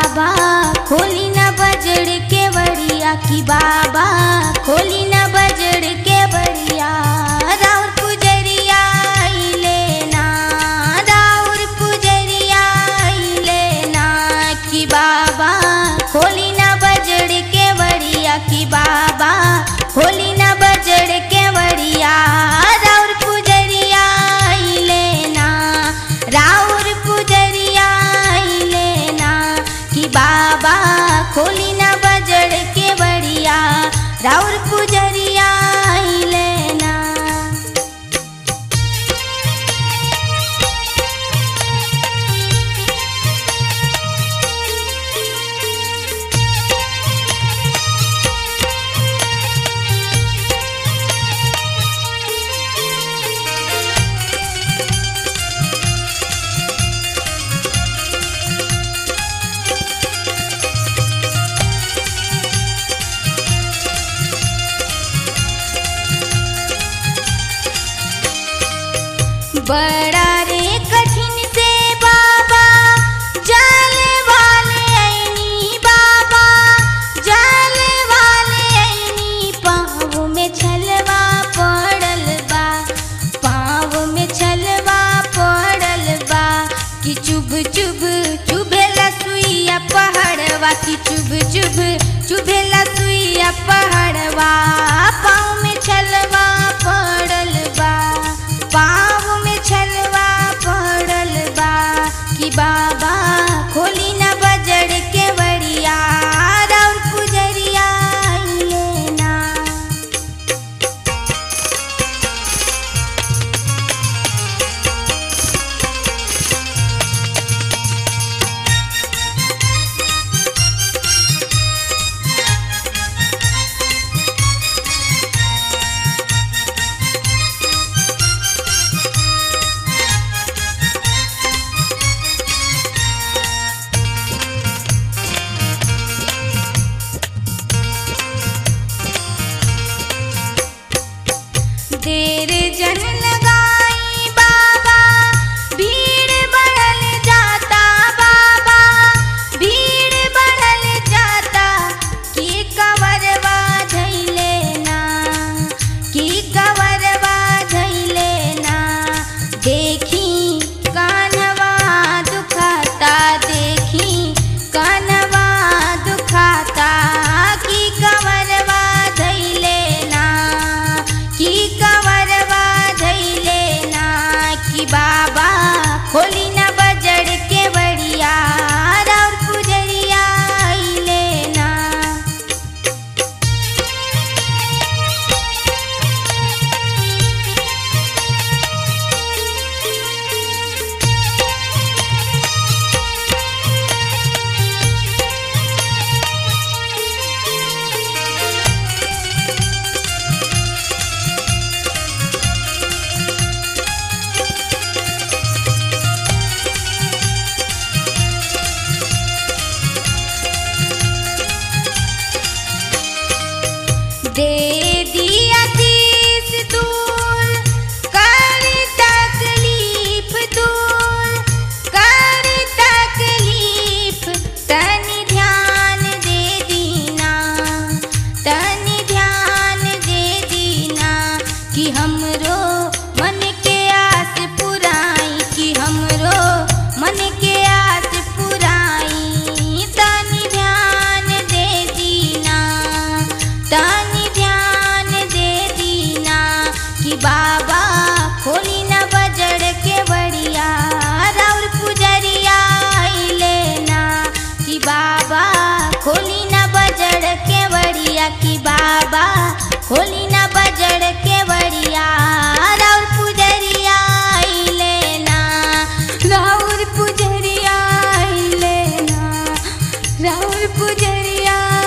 बाबा खोली न बजड़ के बड़िया की बाबा खोली न बजड़ के बड़िया राउर पुजरिया लेना राउर पुजरिया लेना की बाबा खोली न बजड़ के बड़िया की बाबा खोली न बजड़ के बड़िया राउर पुजरिया लेना राउर पुजरिया लेना कि बाबा खोली न बजड़ के बड़िया राउर पुजरिया लेना बड़ा रे कठिन से बाबा जल वाले ऐनी बाबा जल वाले ऐनी पाँव में छलवा पड़ल बा पाँव में छलवा पड़ल बा कि चुभ चुभ चुभेला सुइया पहाड़वा कि चुभ चुभ चुभेला सुइया पहाड़वा पाँव में छलवा पड़ल बा पाँव में छलवा पड़ल बा कि बाबा खोली न बजड़ के बड़िया राउर पुजरिया लेना देर जन लगाई बाबा भीड़ बढ़ल जाता बाबा भीड़ बढ़ल जाता की कवरवा धैले ना की कवरवा धैले ना देखी कानवा दुखाता देखी कानवा दुखाता की कवरवा धैले ना की कवरवा धैले ना कि बाबा खोली न बजड़ के बड़िया राउर पुजरिया लेना दे दिया तीस दूर कर तकलीफ दूर कर तकलीफ तनि ध्यान दे दीना तनि ध्यान दे दीना कि हमरो मन के आस पुराई कि हमरो मन के आस पुराई तनि ध्यान दे दीना तनि ध्यान दे दीना कि बाबा खोली न बजड़ के बड़िया राउर पुजरिया लेना कि बाबा खोली न बजड़ के बड़िया कि बाबा खोली न बजड़ के बड़िया राउर पुजरिया लेना राउर पुजरिया लेना राउर पुजरिया